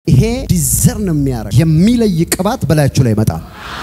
ይሄ ዲዘርን የሚያደርግ የሚለይ ቅባት በላያችሁ ላይ ይመጣል።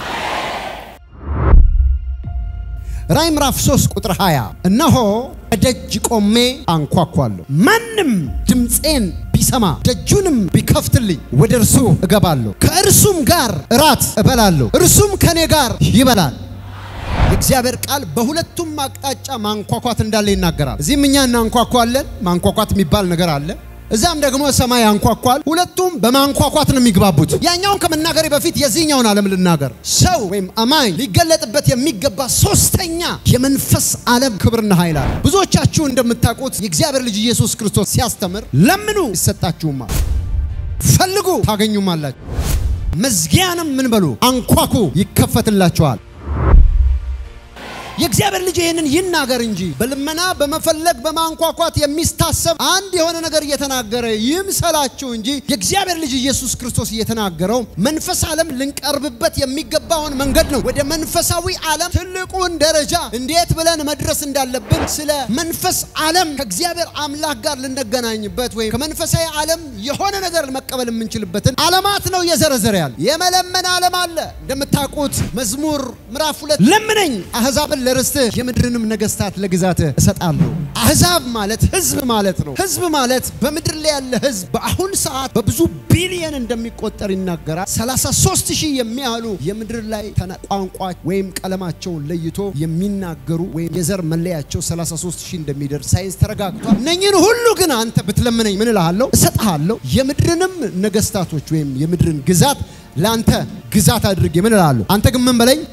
ራዕይ ምዕራፍ 3 ቁጥር 20 እነሆ በደጅ ቆሜ አንኳኳለሁ፣ ማንም ድምፄን ቢሰማ ደጁንም ቢከፍትልኝ ወደ እርሱ እገባለሁ፣ ከእርሱም ጋር እራት እበላለሁ፣ እርሱም ከኔ ጋር ይበላል። የእግዚአብሔር ቃል በሁለቱም አቅጣጫ ማንኳኳት እንዳለ ይናገራል። እዚህም እኛ እናንኳኳለን፣ ማንኳኳት የሚባል ነገር አለ። እዛም ደግሞ ሰማይ ያንኳኳል። ሁለቱም በማንኳኳት ነው የሚግባቡት። ያኛውን ከመናገሬ በፊት የዚህኛውን ዓለም ልናገር። ሰው ወይም አማኝ ሊገለጥበት የሚገባ ሶስተኛ የመንፈስ ዓለም ክብርና ኃይል አለ። ብዙዎቻችሁ እንደምታውቁት የእግዚአብሔር ልጅ ኢየሱስ ክርስቶስ ሲያስተምር ለምኑ ይሰጣችሁማል፣ ፈልጉ ታገኙማላችሁ፣ መዝጊያንም ምን በሉ አንኳኩ ይከፈትላችኋል። የእግዚአብሔር ልጅ ይህንን ይናገር እንጂ በልመና በመፈለግ በማንኳኳት የሚስታሰብ አንድ የሆነ ነገር እየተናገረ ይምሰላችሁ እንጂ የእግዚአብሔር ልጅ ኢየሱስ ክርስቶስ እየተናገረው መንፈስ ዓለም ልንቀርብበት የሚገባውን መንገድ ነው። ወደ መንፈሳዊ ዓለም ትልቁን ደረጃ እንዴት ብለን መድረስ እንዳለብን ስለ መንፈስ ዓለም ከእግዚአብሔር አምላክ ጋር ልንገናኝበት ወይም ከመንፈሳዊ ዓለም የሆነ ነገር መቀበል የምንችልበትን ዓለማት ነው እየዘረዘረ ያለ። የመለመን ዓለም አለ። እንደምታውቁት መዝሙር ምዕራፍ ሁለት ለምነኝ አሕዛብን ለርስትህ የምድርንም ነገስታት ለግዛትህ እሰጣለሁ። አሕዛብ ማለት ህዝብ ማለት ነው። ህዝብ ማለት በምድር ላይ ያለ ህዝብ በአሁን ሰዓት በብዙ ቢሊየን እንደሚቆጠር ይናገራል። 33 ሺህ የሚያህሉ የምድር ላይ ቋንቋ ወይም ቀለማቸውን ለይቶ የሚናገሩ ወይም የዘር መለያቸው 33 ሺህ እንደሚደርስ ሳይንስ ተረጋግቷል። እነኝህን ሁሉ ግን አንተ ብትለምነኝ ምን እልሃለሁ? እሰጥሃለሁ። የምድርንም ነገስታቶች ወይም የምድርን ግዛት ለአንተ ግዛት አድርጌ ምን እልሃለሁ? አንተ ግን ምን በለኝ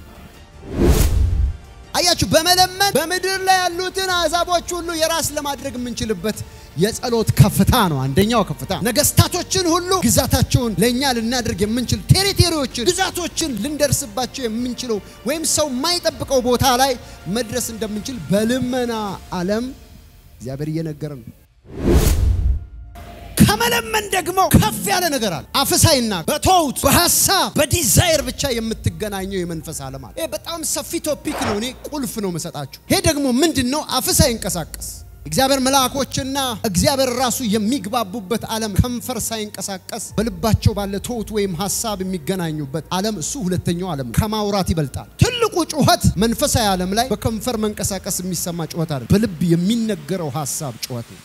አያችሁ በመለመን በምድር ላይ ያሉትን አሕዛቦች ሁሉ የራስ ለማድረግ የምንችልበት የጸሎት ከፍታ ነው። አንደኛው ከፍታ ነገስታቶችን ሁሉ ግዛታቸውን ለእኛ ልናደርግ የምንችል ቴሪቴሪዎችን፣ ግዛቶችን ልንደርስባቸው የምንችለው ወይም ሰው የማይጠብቀው ቦታ ላይ መድረስ እንደምንችል በልመና ዓለም እግዚአብሔር እየነገረ ነው። ከመለመን ደግሞ ከፍ ያለ ነገር አለ። አፍሳይና በተውት በሀሳብ በዲዛይር ብቻ የምትገናኘው የመንፈስ ዓለም አለ። ይሄ በጣም ሰፊ ቶፒክ ነው። እኔ ቁልፍ ነው የምሰጣችሁ። ይሄ ደግሞ ምንድን ነው? አፍሳይ ይንቀሳቀስ እግዚአብሔር መልአኮችና እግዚአብሔር ራሱ የሚግባቡበት ዓለም ከንፈር ሳይንቀሳቀስ በልባቸው ባለ ተውት ወይም ሀሳብ የሚገናኙበት ዓለም እሱ ሁለተኛው ዓለም ነው። ከማውራት ይበልጣል። ትልቁ ጩኸት መንፈሳዊ ዓለም ላይ በከንፈር መንቀሳቀስ የሚሰማ ጩኸት አለ። በልብ የሚነገረው ሀሳብ ጩኸት ነው።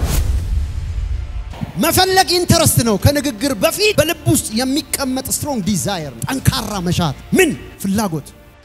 መፈለግ ኢንተረስት ነው። ከንግግር በፊት በልብ ውስጥ የሚቀመጥ ስትሮንግ ዲዛየር ነው። ጠንካራ መሻት ምን ፍላጎት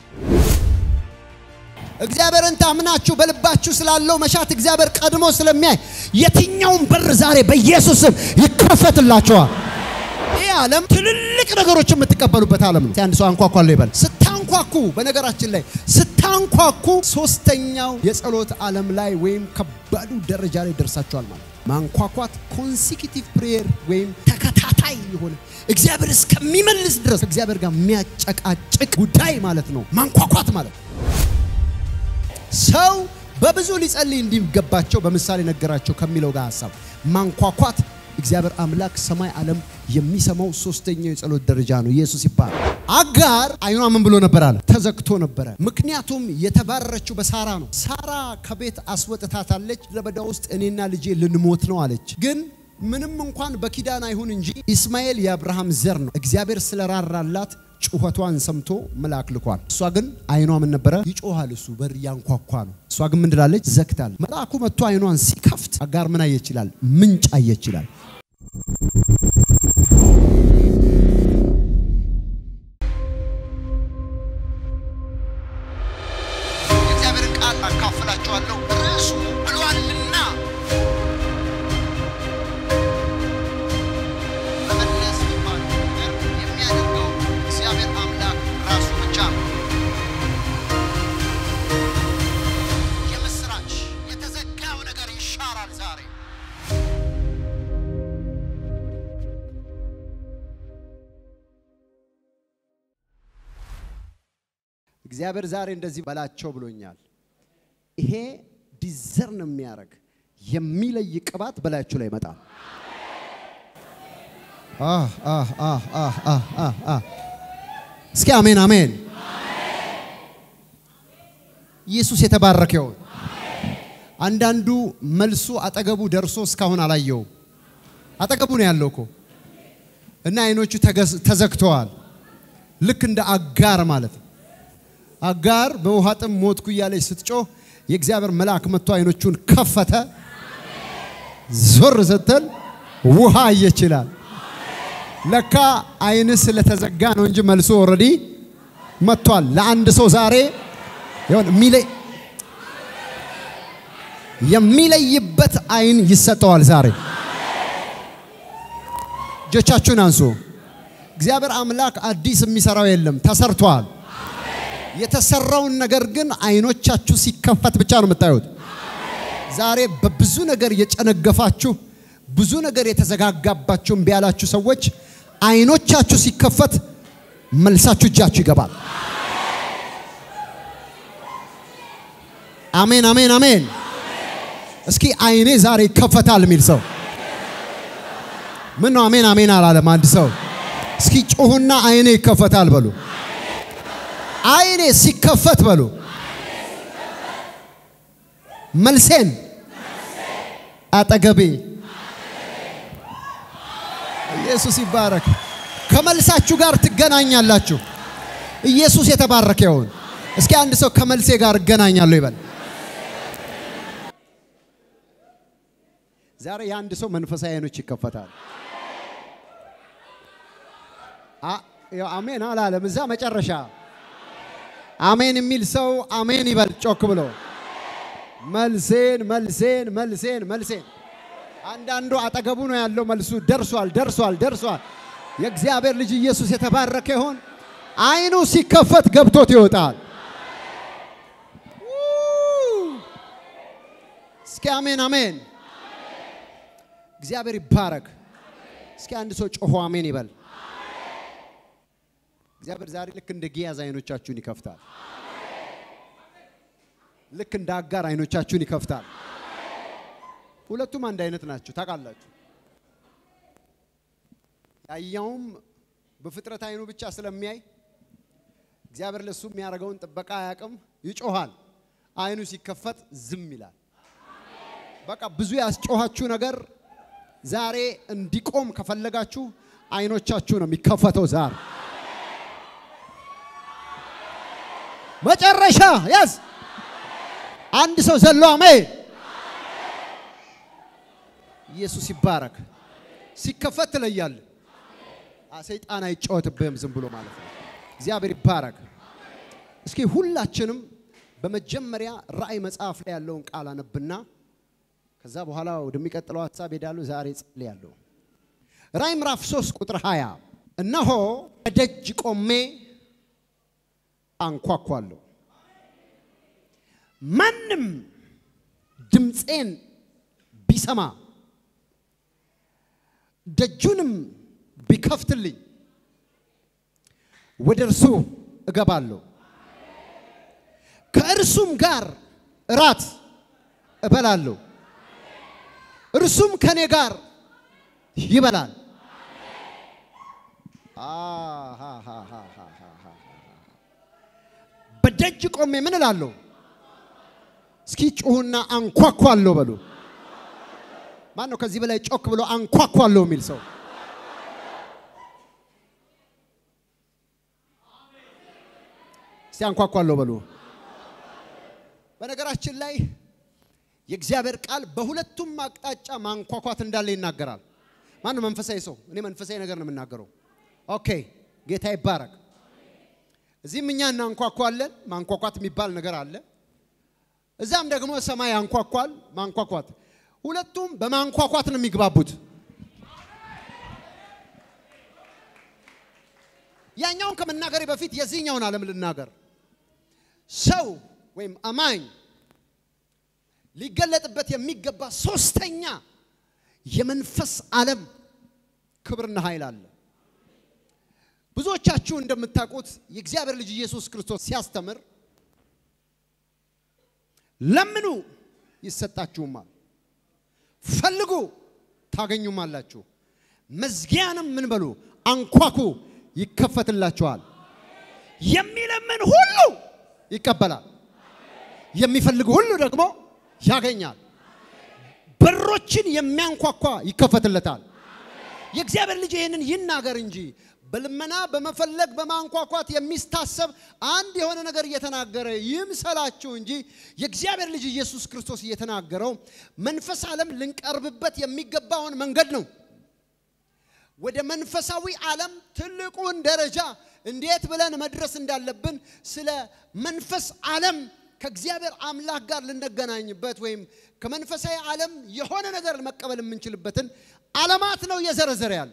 እግዚአብሔርን ታምናችሁ በልባችሁ ስላለው መሻት እግዚአብሔር ቀድሞ ስለሚያይ የትኛውን በር ዛሬ በኢየሱስም ይከፈትላቸዋል። ይህ ዓለም ትልልቅ ነገሮች የምትቀበሉበት ዓለም ነው። አንድ ሰው አንኳኳለሁ ይበል። ስታንኳኩ፣ በነገራችን ላይ ስታንኳኩ ሶስተኛው የጸሎት ዓለም ላይ ወይም ከባዱ ደረጃ ላይ ደርሳችኋል ማለት ማንኳኳት ኮንሲኪቲቭ ፕሬየር ወይም ተከታታይ የሆነ እግዚአብሔር እስከሚመልስ ድረስ እግዚአብሔር ጋር የሚያጨቃጭቅ ጉዳይ ማለት ነው። ማንኳኳት ማለት ነው። ሰው በብዙ ሊጸልይ እንዲገባቸው በምሳሌ ነገራቸው ከሚለው ጋር ሀሳብ ማንኳኳት እግዚአብሔር አምላክ ሰማይ ዓለም የሚሰማው ሶስተኛው የጸሎት ደረጃ ነው። ኢየሱስ ይባላል። አጋር አይኗ ምን ብሎ ነበር አለ? ተዘግቶ ነበረ። ምክንያቱም የተባረረችው በሳራ ነው። ሳራ ከቤት አስወጥታታለች። ለበዳ ውስጥ እኔና ልጄ ልንሞት ነው አለች። ግን ምንም እንኳን በኪዳን አይሁን እንጂ ኢስማኤል የአብርሃም ዘር ነው። እግዚአብሔር ስለራራላት ጩኸቷን ሰምቶ መልአክ ልኳል። እሷ ግን አይኗ ምን ነበረ? ይጮሃል። እሱ በር ያንኳኳ ነው። እሷ ግን ምን ትላለች? ዘግታል። መልአኩ መጥቶ አይኗን ሲከፍት አጋር ምን አየች ይላል? ምንጭ አየች ይላል። የእግዚአብሔርን ቃል አካፍላችኋለሁ። ርዕሱ ብሏልና መመለስ የሚባል ነገር የሚያደርገው እግዚአብሔር አምላክ ራሱ ብቻ ነው። የምስራች የተዘጋው ነገር ይሻራል ዛሬ። እግዚአብሔር ዛሬ እንደዚህ በላቸው ብሎኛል። ይሄ ዲዘርን የሚያደርግ የሚለይ ቅባት በላያችሁ ላይ ይመጣል። እስኪ አሜን አሜን። ኢየሱስ የተባረከ ይሁን። አንዳንዱ መልሱ አጠገቡ ደርሶ እስካሁን አላየውም። አጠገቡ ነው ያለው እኮ እና አይኖቹ ተገዝ- ተዘግተዋል። ልክ እንደ አጋር ማለት ነው። አጋር በውሃ ጥም ሞትኩ እያለች ስትጮህ የእግዚአብሔር መልአክ መጥቶ አይኖቹን ከፈተ። ዞር ስትል ውሃ ይችላል። ለካ አይን ስለተዘጋ ነው እንጂ መልሶ ኦልሬዲ መጥቷል። ለአንድ ሰው ዛሬ ይሁን የሚለይ የሚለይበት አይን ይሰጠዋል ዛሬ። እጆቻችሁን አንሱ። እግዚአብሔር አምላክ አዲስ የሚሰራው የለም፣ ተሰርቷል። የተሰራውን ነገር ግን አይኖቻችሁ ሲከፈት ብቻ ነው የምታዩት። ዛሬ በብዙ ነገር የጨነገፋችሁ ብዙ ነገር የተዘጋጋባችሁ እምቢ ያላችሁ ሰዎች አይኖቻችሁ ሲከፈት መልሳችሁ እጃችሁ ይገባል። አሜን፣ አሜን፣ አሜን። እስኪ አይኔ ዛሬ ይከፈታል የሚል ሰው ምን ነው? አሜን፣ አሜን አላለም አንድ ሰው። እስኪ ጩሁና አይኔ ይከፈታል በሉ። አይኔ ሲከፈት በሉ መልሴን አጠገቤ ኢየሱስ ይባረክ። ከመልሳችሁ ጋር ትገናኛላችሁ። ኢየሱስ የተባረከ ይሁን። እስኪ አንድ ሰው ከመልሴ ጋር እገናኛለሁ ይበል። ዛሬ የአንድ ሰው መንፈሳዊ አይኖች ይከፈታል። አ- ያው አሜን አላለም። እዛ መጨረሻ አሜን የሚል ሰው አሜን ይበል ጮክ ብሎ መልሴን መልሴን መልሴን መልሴን። አንዳንዱ አጠገቡ ነው ያለው መልሱ ደርሷል ደርሷል ደርሷል። የእግዚአብሔር ልጅ ኢየሱስ የተባረከ ይሁን። አይኑ ሲከፈት ገብቶት ይወጣል። ው! እስኪ አሜን አሜን። እግዚአብሔር ይባረክ። እስኪ አንድ ሰው ጮሆ አሜን ይበል። እግዚአብሔር ዛሬ ልክ እንደ ጊያዝ አይኖቻችሁን ይከፍታል። ልክ እንደ አጋር አይኖቻችሁን ይከፍታል። ሁለቱም አንድ አይነት ናቸው ታውቃላችሁ። ያየውም በፍጥረት አይኑ ብቻ ስለሚያይ እግዚአብሔር ለሱ የሚያደርገውን ጥበቃ አያውቅም። ይጮሃል። አይኑ ሲከፈት ዝም ይላል። በቃ ብዙ ያስጮኋችሁ ነገር ዛሬ እንዲቆም ከፈለጋችሁ አይኖቻችሁ ነው የሚከፈተው ዛሬ መጨረሻ ያዝ አንድ ሰው ዘሎ አሜን። ኢየሱስ ይባረክ። ሲከፈት ትለያለህ። አ ሰይጣን አይጫወትብህም ዝም ብሎ ማለት ነው። እግዚአብሔር ይባረክ። እስኪ ሁላችንም በመጀመሪያ ራእይ መጽሐፍ ላይ ያለውን ቃል አነብና ከዛ በኋላ ወደሚቀጥለው ሀሳብ ሄዳለሁ። ዛሬ ጸልያለሁ። ራእይ ምዕራፍ 3 ቁጥር 20 እነሆ በደጅ ቆሜ አንኳኳለሁ ማንም ድምፄን ቢሰማ ደጁንም ቢከፍትልኝ ወደ እርሱ እገባለሁ፣ ከእርሱም ጋር እራት እበላለሁ፣ እርሱም ከኔ ጋር ይበላል። አሃሃሃሃሃሃ። በደጅ ቆሜ ምን እላለሁ? እስኪ ጩሁና አንኳኳለሁ በሉ። ማን ነው ከዚህ በላይ ጮክ ብሎ አንኳኳለሁ የሚል ሰው? እስቲ አንኳኳለሁ በሉ። በነገራችን ላይ የእግዚአብሔር ቃል በሁለቱም አቅጣጫ ማንኳኳት እንዳለ ይናገራል። ማን ነው መንፈሳዊ ሰው? እኔ መንፈሳዊ ነገር ነው የምናገረው። ኦኬ፣ ጌታ ይባረክ። እዚህም እኛ እናንኳኳለን። ማንኳኳት የሚባል ነገር አለ። እዛም ደግሞ ሰማይ ያንኳኳል። ማንኳኳት ሁለቱም በማንኳኳት ነው የሚግባቡት። ያኛውን ከመናገሬ በፊት የዚህኛውን ዓለም ልናገር። ሰው ወይም አማኝ ሊገለጥበት የሚገባ ሶስተኛ የመንፈስ ዓለም ክብርና ኃይል አለ። ብዙዎቻችሁ እንደምታውቁት የእግዚአብሔር ልጅ ኢየሱስ ክርስቶስ ሲያስተምር ለምኑ ይሰጣችሁማል፣ ፈልጉ ታገኙማላችሁ፣ መዝጊያንም ምን በሉ አንኳኩ ይከፈትላችኋል። የሚለምን ሁሉ ይቀበላል፣ የሚፈልግ ሁሉ ደግሞ ያገኛል። በሮችን የሚያንኳኳ ይከፈትለታል። የእግዚአብሔር ልጅ ይህንን ይናገር እንጂ በልመና በመፈለግ በማንኳኳት የሚስታሰብ አንድ የሆነ ነገር እየተናገረ ይምሰላችሁ እንጂ የእግዚአብሔር ልጅ ኢየሱስ ክርስቶስ እየተናገረው መንፈስ ዓለም ልንቀርብበት የሚገባውን መንገድ ነው። ወደ መንፈሳዊ ዓለም ትልቁን ደረጃ እንዴት ብለን መድረስ እንዳለብን ስለ መንፈስ ዓለም ከእግዚአብሔር አምላክ ጋር ልንገናኝበት ወይም ከመንፈሳዊ ዓለም የሆነ ነገር መቀበል የምንችልበትን ዓለማት ነው እየዘረዘረ ያለ።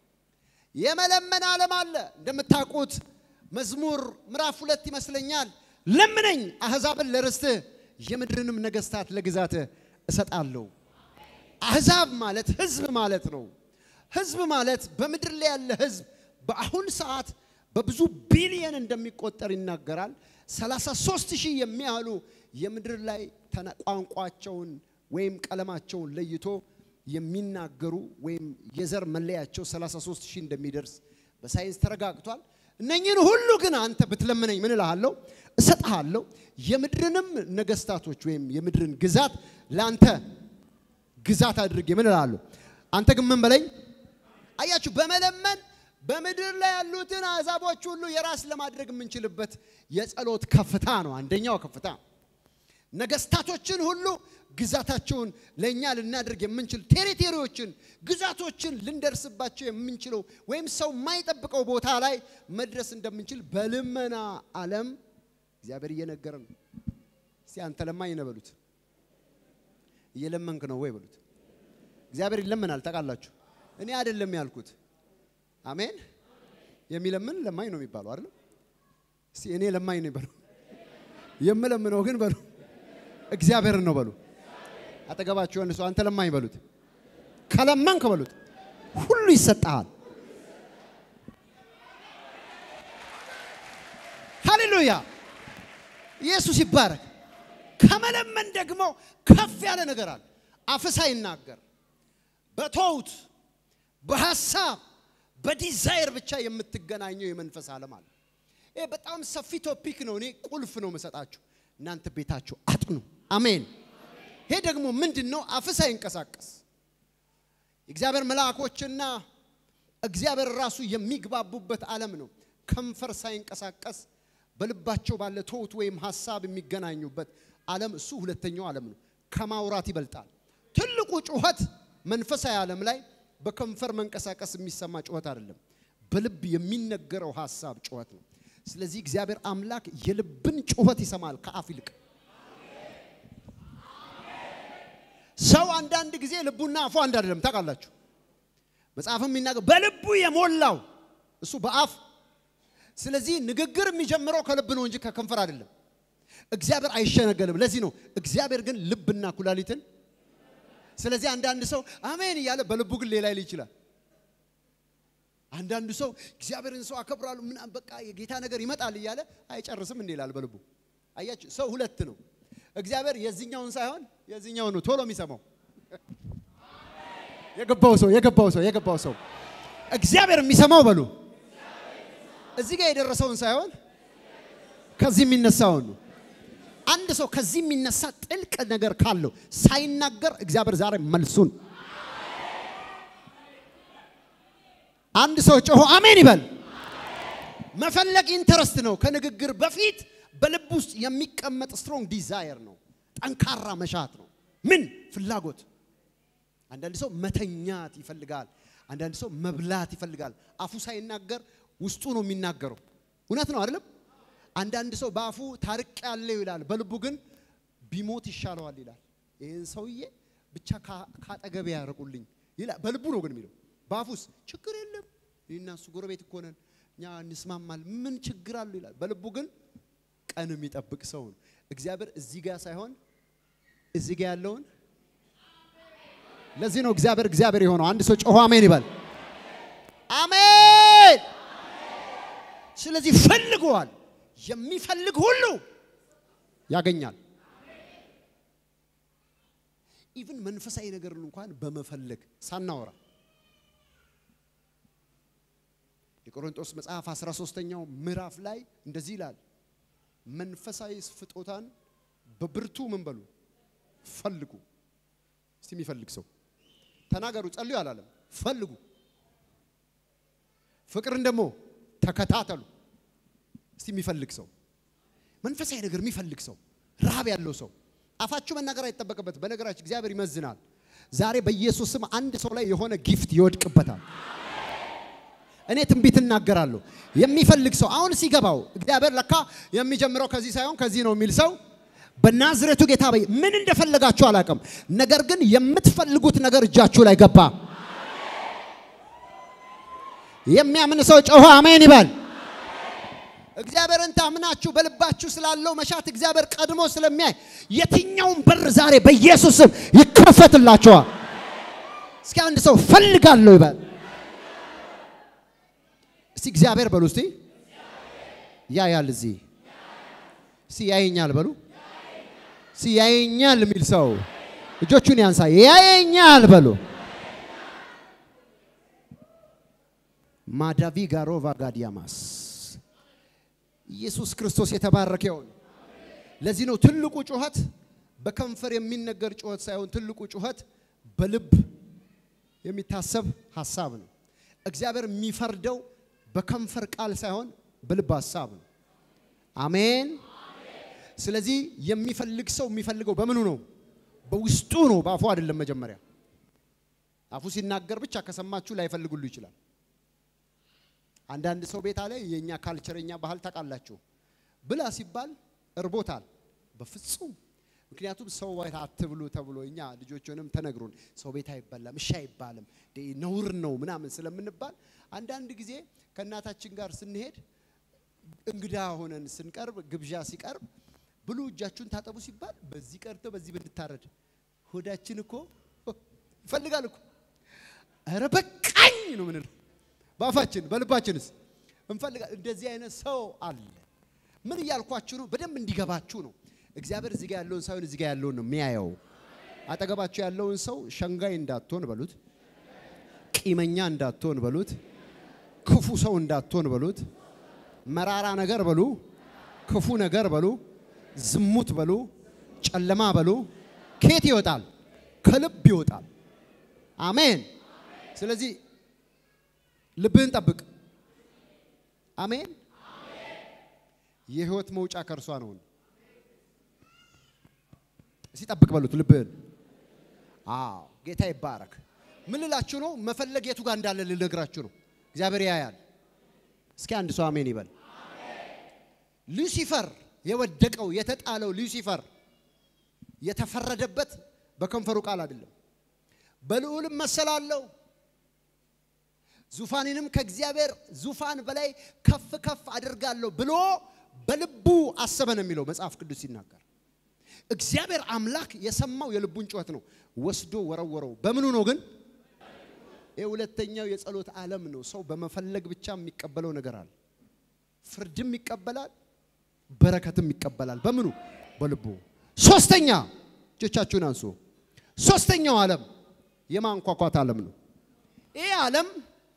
የመለመን ዓለም አለ። እንደምታውቁት መዝሙር ምዕራፍ ሁለት ይመስለኛል ለምነኝ አሕዛብን ለርስትህ የምድርንም ነገሥታት ለግዛትህ እሰጣለሁ። አሕዛብ ማለት ሕዝብ ማለት ነው። ሕዝብ ማለት በምድር ላይ ያለ ሕዝብ በአሁን ሰዓት በብዙ ቢሊየን እንደሚቆጠር ይናገራል። 33 ሺህ የሚያህሉ የምድር ላይ ቋንቋቸውን ወይም ቀለማቸውን ለይቶ የሚናገሩ ወይም የዘር መለያቸው 33 ሺህ እንደሚደርስ በሳይንስ ተረጋግቷል። እነኝህን ሁሉ ግን አንተ ብትለምነኝ ምን እልሃለሁ? እሰጥሃለሁ። የምድርንም ነገስታቶች ወይም የምድርን ግዛት ለአንተ ግዛት አድርጌ ምን እልሃለሁ? አንተ ግን ምን በለኝ? አያችሁ፣ በመለመን በምድር ላይ ያሉትን አሕዛቦች ሁሉ የራስ ለማድረግ የምንችልበት የጸሎት ከፍታ ነው። አንደኛው ከፍታ ነገስታቶችን ሁሉ ግዛታቸውን ለእኛ ልናደርግ የምንችል ቴሪቴሪዎችን፣ ግዛቶችን ልንደርስባቸው የምንችለው ወይም ሰው የማይጠብቀው ቦታ ላይ መድረስ እንደምንችል በልመና ዓለም እግዚአብሔር እየነገረ ነው። እስቲ አንተ ለማኝ ነህ በሉት። እየለመንክ ነው ወይ በሉት። እግዚአብሔር ይለመናል ታውቃላችሁ። እኔ አይደለም ያልኩት። አሜን። የሚለምን ለማኝ ነው የሚባለው አይደል? እስቲ እኔ ለማኝ ነው በሉ። የምለምነው ግን በሉ እግዚአብሔርን ነው በሉ። አጠገባችሁ የሆነ ሰው አንተ ለማኝ በሉት። ከለመንክ በሉት ሁሉ ይሰጣል። ሃሌሉያ! ኢየሱስ ይባረክ። ከመለመን ደግሞ ከፍ ያለ ነገር አለ። አፍ ሳይናገር በተውት በሐሳብ በዲዛይር ብቻ የምትገናኘው የመንፈስ ዓለም አለ። ይሄ በጣም ሰፊ ቶፒክ ነው። እኔ ቁልፍ ነው መሰጣችሁ። እናንተ ቤታችሁ አጥኑ። አሜን። ይሄ ደግሞ ምንድን ነው? አፍ ሳይንቀሳቀስ የእግዚአብሔር መልአኮችና እግዚአብሔር ራሱ የሚግባቡበት ዓለም ነው። ከንፈር ሳይንቀሳቀስ በልባቸው ባለ ትውት ወይም ሐሳብ የሚገናኙበት ዓለም እሱ ሁለተኛው ዓለም ነው። ከማውራት ይበልጣል። ትልቁ ጩኸት መንፈሳዊ ዓለም ላይ በከንፈር መንቀሳቀስ የሚሰማ ጩኸት አይደለም፣ በልብ የሚነገረው ሐሳብ ጩኸት ነው። ስለዚህ እግዚአብሔር አምላክ የልብን ጩኸት ይሰማል ከአፍ ይልቅ። ሰው አንዳንድ ጊዜ ልቡና አፉ አንድ አይደለም ታውቃላችሁ። መጽሐፍም የሚናገር በልቡ የሞላው እሱ በአፍ ስለዚህ ንግግር የሚጀምረው ከልብ ነው እንጂ ከከንፈር አይደለም። እግዚአብሔር አይሸነገልም። ለዚህ ነው እግዚአብሔር ግን ልብና ኩላሊትን ስለዚህ አንዳንድ ሰው አሜን እያለ በልቡ ግን ሌላ ይል ይችላል። አንዳንዱ ሰው እግዚአብሔርን ሰው አከብራሉ ምናምን በቃ የጌታ ነገር ይመጣል እያለ አይጨርስም እንዴ ይላል በልቡ። አያችሁ ሰው ሁለት ነው። እግዚአብሔር የዚህኛውን ሳይሆን የዚህኛውን ነው ቶሎ የሚሰማው። የገባው ሰው የገባው ሰው የገባው ሰው እግዚአብሔር የሚሰማው በሉ እዚህ ጋር የደረሰውን ሳይሆን ከዚህ የሚነሳውን ነው። አንድ ሰው ከዚህ የሚነሳ ጥልቅ ነገር ካለው ሳይናገር እግዚአብሔር ዛሬ መልሱን አንድ ሰው ጮሆ አሜን ይበል። መፈለግ ኢንተረስት ነው። ከንግግር በፊት በልብ ውስጥ የሚቀመጥ ስትሮንግ ዲዛየር ነው። ጠንካራ መሻት ነው። ምን ፍላጎት። አንዳንድ ሰው መተኛት ይፈልጋል። አንዳንድ ሰው መብላት ይፈልጋል። አፉ ሳይናገር ውስጡ ነው የሚናገረው። እውነት ነው አይደለም? አንዳንድ ሰው በአፉ ታርቅ ያለው ይላል፣ በልቡ ግን ቢሞት ይሻለዋል ይላል። ይህን ሰውዬ ብቻ ካጠገቤ ያርቁልኝ ይላል። በልቡ ነው ግን የሚለው። በአፉስ ችግር የለም እኔና እሱ ጎረቤት እኮ ነን እኛ እንስማማል፣ ምን ችግር አለው ይላል። በልቡ ግን ቀን የሚጠብቅ ሰው ነው። እግዚአብሔር እዚህ ጋር ሳይሆን እዚህ ጋር ያለውን ለዚህ ነው እግዚአብሔር እግዚአብሔር የሆነው። አንድ ሰው ጮሆ አሜን ይበል። አሜን። ስለዚህ ፈልገዋል። የሚፈልግ ሁሉ ያገኛል። ኢቭን መንፈሳዊ ነገርን እንኳን በመፈለግ ሳናወራ የቆሮንቶስ መጽሐፍ 13ኛው ምዕራፍ ላይ እንደዚህ ይላል፣ መንፈሳዊ ፍጦታን በብርቱ ምን በሉ ፈልጉ። እስቲ የሚፈልግ ሰው ተናገሩ፣ ጸልዩ አላለም። ፈልጉ። ፍቅርን ደግሞ ተከታተሉ። እስቲ የሚፈልግ ሰው መንፈሳዊ ነገር የሚፈልግ ሰው ረሃብ ያለው ሰው አፋችሁ መናገር አይጠበቅበት። በነገራችሁ እግዚአብሔር ይመዝናል። ዛሬ በኢየሱስ ስም አንድ ሰው ላይ የሆነ ጊፍት ይወድቅበታል። እኔ ትንቢት እናገራለሁ። የሚፈልግ ሰው አሁን ሲገባው እግዚአብሔር ለካ የሚጀምረው ከዚህ ሳይሆን ከዚህ ነው የሚል ሰው በናዝሬቱ ጌታ በይ ምን እንደፈለጋችሁ አላውቅም። ነገር ግን የምትፈልጉት ነገር እጃችሁ ላይ ገባ። የሚያምን ሰው ጮሆ አሜን ይበል። እግዚአብሔርን ታምናችሁ በልባችሁ ስላለው መሻት እግዚአብሔር ቀድሞ ስለሚያይ የትኛውን በር ዛሬ በኢየሱስ ስም ይከፈትላችኋል። እስኪ አንድ ሰው ፈልጋለሁ ይበል። እስቲ እግዚአብሔር በሉ እስቲ ያያል። እዚህ እስቲ ያየኛል በሉ። እስቲ ያየኛል የሚል ሰው እጆቹን ያንሳ። ያየኛል በሉ። ማዳቪ ጋሮቫ ጋዲያማስ ኢየሱስ ክርስቶስ የተባረከ ይሁን። ለዚህ ነው ትልቁ ጩኸት በከንፈር የሚነገር ጩኸት ሳይሆን ትልቁ ጩኸት በልብ የሚታሰብ ሐሳብ ነው። እግዚአብሔር የሚፈርደው በከንፈር ቃል ሳይሆን በልብ ሐሳብ ነው። አሜን። ስለዚህ የሚፈልግ ሰው የሚፈልገው በምኑ ነው? በውስጡ ነው፣ በአፉ አይደለም። መጀመሪያ አፉ ሲናገር ብቻ ከሰማችሁ ላይፈልጉሉ ይችላል። አንዳንድ ሰው ቤት አለ። የኛ ካልቸረኛ ባህል ታውቃላችሁ። ብላ ሲባል እርቦታል። በፍጹም ምክንያቱም ሰው ቤት አትብሉ ተብሎ እኛ ልጆችንም ተነግሮን ሰው ቤት አይበላም፣ እሺ አይባልም፣ ነውር ነው ምናምን ስለምንባል አንዳንድ ጊዜ ከእናታችን ጋር ስንሄድ እንግዳ ሆነን ስንቀርብ ግብዣ ሲቀርብ ብሉ እጃችሁን ታጠቡ ሲባል በዚህ ቀርቶ በዚህ ብንታረድ ሆዳችን እኮ ይፈልጋል እኮ ኧረ በቃኝ ነው ምንለው በአፋችን በልባችንስ እንፈልጋ እንደዚህ አይነት ሰው አለ። ምን እያልኳችሁ ነው? በደንብ እንዲገባችሁ ነው። እግዚአብሔር እዚህ ጋር ያለውን ሳይሆን እዚህ ጋር ያለውን ነው የሚያየው። አጠገባችሁ ያለውን ሰው ሸንጋይ እንዳትሆን በሉት፣ ቂመኛ እንዳትሆን በሉት፣ ክፉ ሰው እንዳትሆን በሉት፣ መራራ ነገር በሉ፣ ክፉ ነገር በሉ፣ ዝሙት በሉ፣ ጨለማ በሉ። ከየት ይወጣል? ከልብ ይወጣል። አሜን። ስለዚህ ልብህን ጠብቅ። አሜን። የህይወት መውጫ ከእርሷ ነው። እስቲ ጠብቅ በሉት ልብህን። አዎ ጌታ ይባረክ። ምን ልላችሁ ነው? መፈለግ የቱ ጋር እንዳለ ልነግራችሁ ነው። እግዚአብሔር ያያል። እስኪ አንድ ሰው አሜን ይበል። ሉሲፈር የወደቀው የተጣለው ሉሲፈር የተፈረደበት በከንፈሩ ቃል አይደለም። በልዑልም መሰላለው ዙፋኔንም ከእግዚአብሔር ዙፋን በላይ ከፍ ከፍ አድርጋለሁ ብሎ በልቡ አሰበ ነው የሚለው መጽሐፍ ቅዱስ ሲናገር። እግዚአብሔር አምላክ የሰማው የልቡን ጩኸት ነው፣ ወስዶ ወረወረው። በምኑ ነው ግን? ይህ ሁለተኛው የጸሎት ዓለም ነው። ሰው በመፈለግ ብቻ የሚቀበለው ነገር አለ። ፍርድም ይቀበላል፣ በረከትም ይቀበላል። በምኑ? በልቡ። ሶስተኛ እጆቻችሁን አንሱ። ሶስተኛው ዓለም የማንኳኳት ዓለም ነው። ይህ ዓለም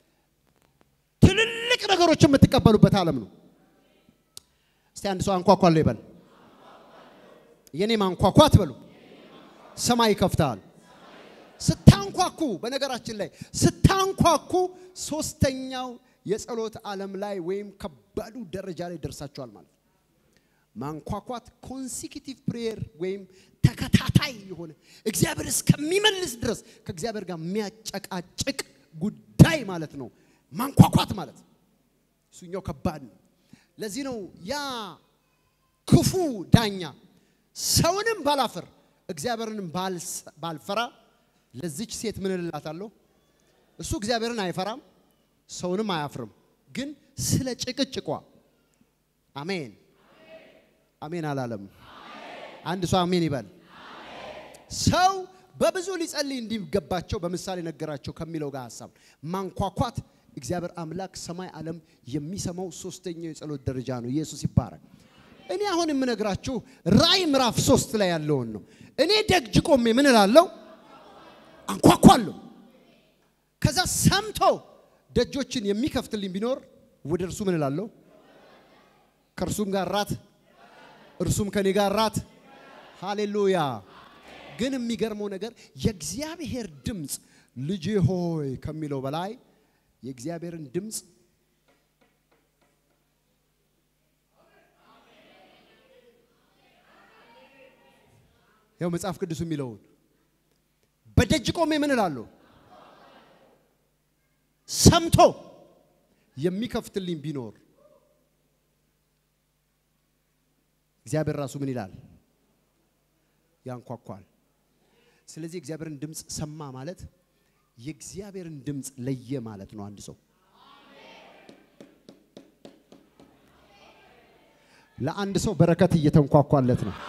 ትልልቅ ነገሮች የምትቀበሉበት ዓለም ነው። እስቲ አንድ ሰው አንኳኳለሁ ይበል። የኔ ማንኳኳት በሉ። ሰማይ ይከፍታል። ስታንኳኩ፣ በነገራችን ላይ ስታንኳኩ ሶስተኛው የጸሎት ዓለም ላይ ወይም ከባዱ ደረጃ ላይ ደርሳችኋል ማለት ነው። ማንኳኳት ኮንሲኪቲቭ ፕሬየር ወይም ተከታታይ የሆነ እግዚአብሔር እስከሚመልስ ድረስ ከእግዚአብሔር ጋር የሚያጨቃጭቅ ጉዳይ ማለት ነው። ማንኳኳት ማለት እሱኛው ከባድ ነው። ለዚህ ነው ያ ክፉ ዳኛ ሰውንም ባላፍር እግዚአብሔርንም ባልፈራ ለዚች ሴት ምን እላታለሁ? እሱ እግዚአብሔርን አይፈራም ሰውንም አያፍርም። ግን ስለ ጭቅጭቋ አሜን አሜን አላለም። አንድ ሰው አሜን ይበል። ሰው በብዙ ሊጸልይ እንዲገባቸው በምሳሌ ነገራቸው ከሚለው ጋር ሀሳብ ማንኳኳት እግዚአብሔር አምላክ ሰማይ ዓለም የሚሰማው ሶስተኛው የጸሎት ደረጃ ነው። ኢየሱስ ይባረክ። እኔ አሁን የምነግራችሁ ራእይ ምዕራፍ ሶስት ላይ ያለውን ነው። እኔ ደጅ ቆሜ ምን እላለሁ? አንኳኳለሁ። ከዛ ሰምቶ ደጆችን የሚከፍትልኝ ቢኖር ወደ እርሱ ምን እላለሁ? ከእርሱም ጋር ራት፣ እርሱም ከኔ ጋር ራት። ሃሌሉያ። ግን የሚገርመው ነገር የእግዚአብሔር ድምፅ ልጄ ሆይ ከሚለው በላይ የእግዚአብሔርን ድምፅ ያው መጽሐፍ ቅዱስ የሚለውን በደጅ ቆሜ ምን እላለሁ? ሰምቶ የሚከፍትልኝ ቢኖር እግዚአብሔር ራሱ ምን ይላል? ያንኳኳል። ስለዚህ እግዚአብሔርን ድምፅ ሰማ ማለት የእግዚአብሔርን ድምፅ ለየ ማለት ነው። አንድ ሰው ለአንድ ሰው በረከት እየተንኳኳለት ነው።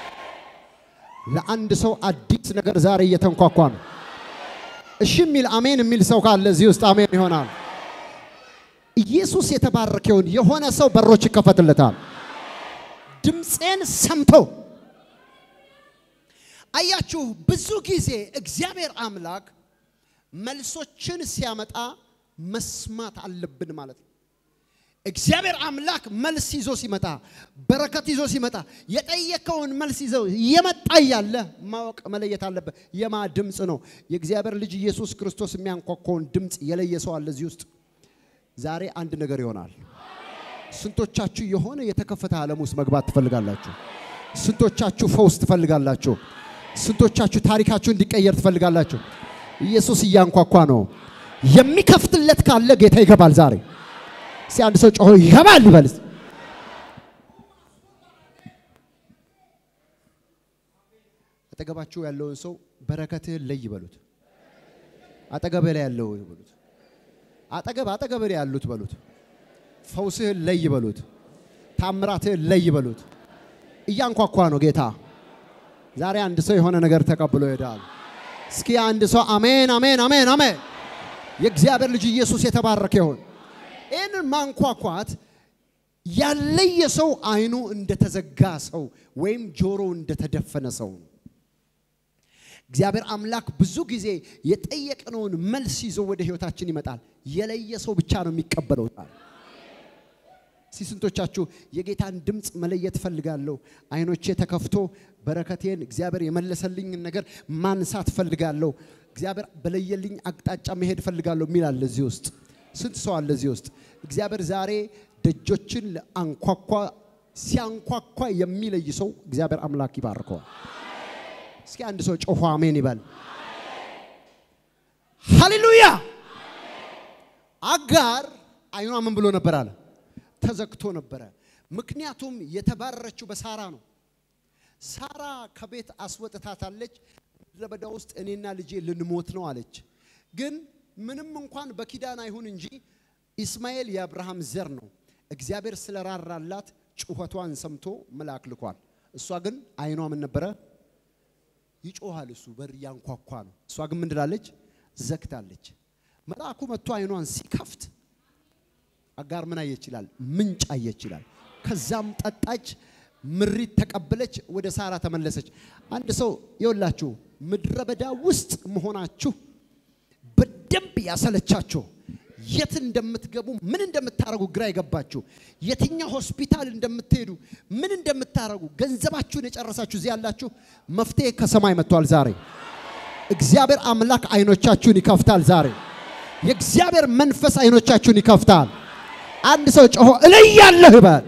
ለአንድ ሰው አዲስ ነገር ዛሬ እየተንኳኳ ነው። እሺ የሚል አሜን የሚል ሰው ካለ እዚህ ውስጥ አሜን ይሆናል። ኢየሱስ የተባረከውን የሆነ ሰው በሮች ይከፈትለታል። ድምፄን ሰምቶ አያችሁ። ብዙ ጊዜ እግዚአብሔር አምላክ መልሶችን ሲያመጣ መስማት አለብን ማለት ነው። እግዚአብሔር አምላክ መልስ ይዞ ሲመጣ በረከት ይዞ ሲመጣ የጠየቀውን መልስ ይዘው እየመጣ እያለ ማወቅ መለየት አለበት። የማ ድምፅ ነው? የእግዚአብሔር ልጅ ኢየሱስ ክርስቶስ የሚያንኳኳውን ድምፅ የለየ ሰው አለ እዚህ ውስጥ። ዛሬ አንድ ነገር ይሆናል። ስንቶቻችሁ የሆነ የተከፈተ ዓለም ውስጥ መግባት ትፈልጋላችሁ? ስንቶቻችሁ ፈውስ ትፈልጋላችሁ? ስንቶቻችሁ ታሪካችሁ እንዲቀየር ትፈልጋላችሁ? ኢየሱስ እያንኳኳ ነው። የሚከፍትለት ካለ ጌታ ይገባል ዛሬ እስቲ አንድ ሰው ጮሆ ይገባል ይበል። አጠገባችሁ ያለውን ሰው በረከትህን ለይ በሉት። አጠገብህ ላይ ያለው በሉት። አጠገብ አጠገብ ላይ ያሉት በሉት። ፈውስህን ለይ በሉት። ታምራትህን ለይ በሉት። እያንኳኳ ነው ጌታ። ዛሬ አንድ ሰው የሆነ ነገር ተቀብሎ ይሄዳል። እስኪ አንድ ሰው አሜን፣ አሜን፣ አሜን፣ አሜን። የእግዚአብሔር ልጅ ኢየሱስ የተባረከ ይሁን። ይህንን ማንኳኳት ያለየ ሰው አይኑ እንደተዘጋ ሰው ወይም ጆሮ እንደተደፈነ ሰው ነው። እግዚአብሔር አምላክ ብዙ ጊዜ የጠየቅነውን መልስ ይዞ ወደ ህይወታችን ይመጣል። የለየ ሰው ብቻ ነው የሚቀበለው። እስቲ ስንቶቻችሁ የጌታን ድምፅ መለየት ፈልጋለሁ፣ አይኖቼ ተከፍቶ በረከቴን እግዚአብሔር የመለሰልኝን ነገር ማንሳት ፈልጋለሁ፣ እግዚአብሔር በለየልኝ አቅጣጫ መሄድ ፈልጋለሁ የሚል አለ እዚህ ውስጥ ስንት ሰው አለ እዚህ ውስጥ? እግዚአብሔር ዛሬ ደጆችን አንኳኳ ሲያንኳኳ የሚለይ ሰው እግዚአብሔር አምላክ ይባርከዋል። እስኪ አንድ ሰው ጮሆ አሜን ይበል። ሃሌሉያ። አጋር አይኗ ምን ብሎ ነበር አለ? ተዘግቶ ነበረ። ምክንያቱም የተባረረችው በሳራ ነው። ሳራ ከቤት አስወጥታታለች። ምድረ በዳ ውስጥ እኔና ልጄ ልንሞት ነው አለች። ግን ምንም እንኳን በኪዳን አይሁን እንጂ ኢስማኤል የአብርሃም ዘር ነው። እግዚአብሔር ስለራራላት ጩኸቷን ሰምቶ መልአክ ልኳል። እሷ ግን አይኗ ምን ነበረ? ይጮሃል። እሱ በር እያንኳኳ ነው። እሷ ግን ምን ትላለች? ዘግታለች። መልአኩ መጥቶ አይኗን ሲከፍት አጋር ምን አየች ይላል? ምንጭ አየች ይላል። ከዛም ጠጣች፣ ምሪት ተቀበለች፣ ወደ ሳራ ተመለሰች። አንድ ሰው ይወላችሁ ምድረ በዳ ውስጥ መሆናችሁ በደንብ ያሰለቻችሁ የት እንደምትገቡ ምን እንደምታረጉ ግራ የገባችሁ የትኛው ሆስፒታል እንደምትሄዱ ምን እንደምታረጉ ገንዘባችሁን የጨረሳችሁ እዚህ ያላችሁ መፍትሄ ከሰማይ መጥቷል። ዛሬ እግዚአብሔር አምላክ አይኖቻችሁን ይከፍታል። ዛሬ የእግዚአብሔር መንፈስ አይኖቻችሁን ይከፍታል። አንድ ሰው ጮሆ እለያለሁ ይበል።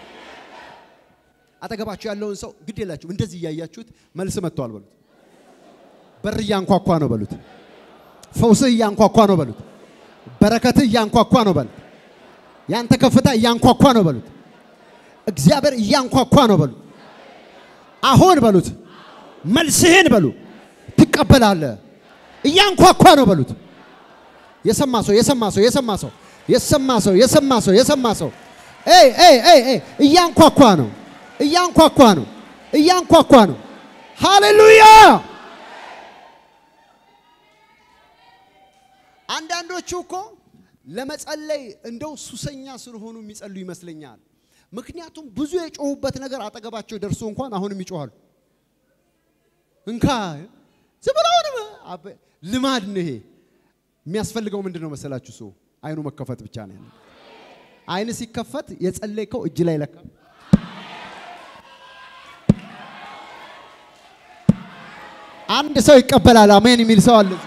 አጠገባችሁ ያለውን ሰው ግድ የላችሁ እንደዚህ እያያችሁት መልስ መጥቷል በሉት። በር እያንኳኳ ነው በሉት። ፈውስህ እያንኳኳ ነው በሉት። በረከትህ እያንኳኳ ነው በሉት። ያንተ ከፍታ እያንኳኳ ነው በሉት። እግዚአብሔር እያንኳኳ ነው በሉት። አሁን በሉት። መልስህን በሉ ትቀበላለህ። እያንኳኳ ነው በሉት። የሰማ ሰው የሰማ ሰው የሰማ ሰው የሰማ ሰው የሰማ ሰው የሰማ ሰው ኤይ ኤይ ኤይ ኤይ እያንኳኳ ነው እያንኳኳ ነው እያንኳኳ ነው። ሃሌሉያ አንዳንዶቹ እኮ ለመጸለይ እንደው ሱሰኛ ስለሆኑ የሚጸሉ ይመስለኛል። ምክንያቱም ብዙ የጮሁበት ነገር አጠገባቸው ደርሶ እንኳን አሁንም ይጮኋሉ። እንካ ዝም ብለውንም ልማድ ነው ይሄ። የሚያስፈልገው ምንድን ነው መሰላችሁ? ሰው አይኑ መከፈት ብቻ ነው ያለው። አይን ሲከፈት የጸለይከው እጅ ላይ ለካ አንድ ሰው ይቀበላል። አሜን የሚል ሰው አለ።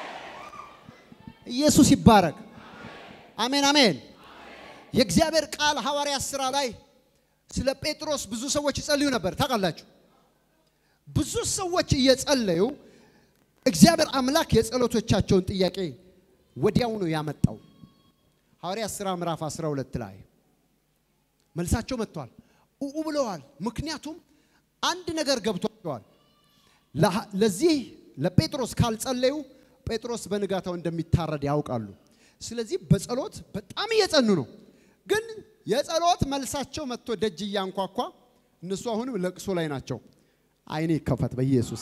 ኢየሱስ ይባረክ። አሜን አሜን። የእግዚአብሔር ቃል ሐዋርያ ሥራ ላይ ስለ ጴጥሮስ ብዙ ሰዎች ይጸልዩ ነበር። ታውቃላችሁ፣ ብዙ ሰዎች እየጸለዩ እግዚአብሔር አምላክ የጸሎቶቻቸውን ጥያቄ ወዲያው ነው ያመጣው። ሐዋርያት ሥራ ምዕራፍ 12 ላይ መልሳቸው መጥቷል። ኡኡ ብለዋል። ምክንያቱም አንድ ነገር ገብቷቸዋል። ለሃ- ለዚህ ለጴጥሮስ ካልጸለዩ ጴጥሮስ በንጋታው እንደሚታረድ ያውቃሉ። ስለዚህ በጸሎት በጣም እየጸኑ ነው። ግን የጸሎት መልሳቸው መጥቶ ደጅ እያንኳኳ እነሱ አሁንም ለቅሶ ላይ ናቸው። አይኔ ይከፈት በኢየሱስ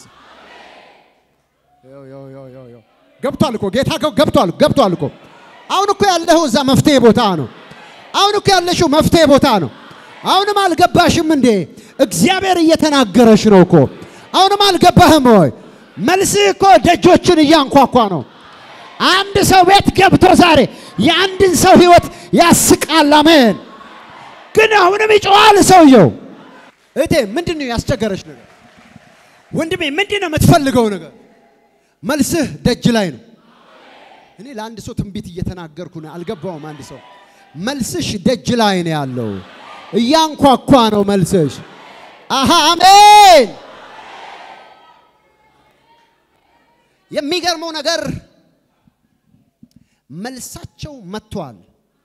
ያው ያው ያው ያው ያው ገብቷል እኮ ጌታ ገ- ገብቷል ገብቷል እኮ አሁን እኮ ያለኸው እዛ መፍትሄ ቦታ ነው። አሁን እኮ ያለሽው መፍትሄ ቦታ ነው። አሁንም አልገባሽም እንዴ? እግዚአብሔር እየተናገረሽ ነው እኮ። አሁንም አልገባህም ወይ? መልስህ እኮ ደጆችን እያንኳኳ ነው። አንድ ሰው ቤት ገብቶ ዛሬ የአንድን ሰው ህይወት ያስቃል። አሜን። ግን አሁንም ይጮዋል ሰውየው። እህቴ ምንድን ነው ያስቸገረሽ ነገር? ወንድሜ ምንድን ነው የምትፈልገው ነገር? መልስህ ደጅ ላይ ነው። እኔ ለአንድ ሰው ትንቢት እየተናገርኩ ነው። አልገባውም። አንድ ሰው መልስሽ ደጅ ላይ ነው ያለው፣ እያንኳኳ ነው መልስሽ። አሃ አሜን። የሚገርመው ነገር መልሳቸው መጥቷል።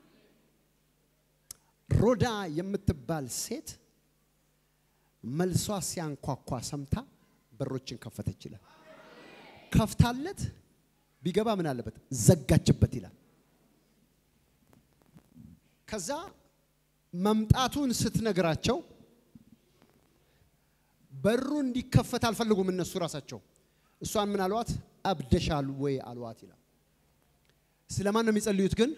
ሮዳ የምትባል ሴት መልሷ ሲያንኳኳ ሰምታ በሮችን ከፈተች ይላል። ከፍታለት ቢገባ ምን አለበት ዘጋችበት ይላል። ከዛ መምጣቱን ስትነግራቸው በሩ እንዲከፈት አልፈልጉም እነሱ ራሳቸው። እሷን ምን አሏት? አብደሻል ወይ አሏት ይላል። ስለማን ነው የሚጸልዩት ግን?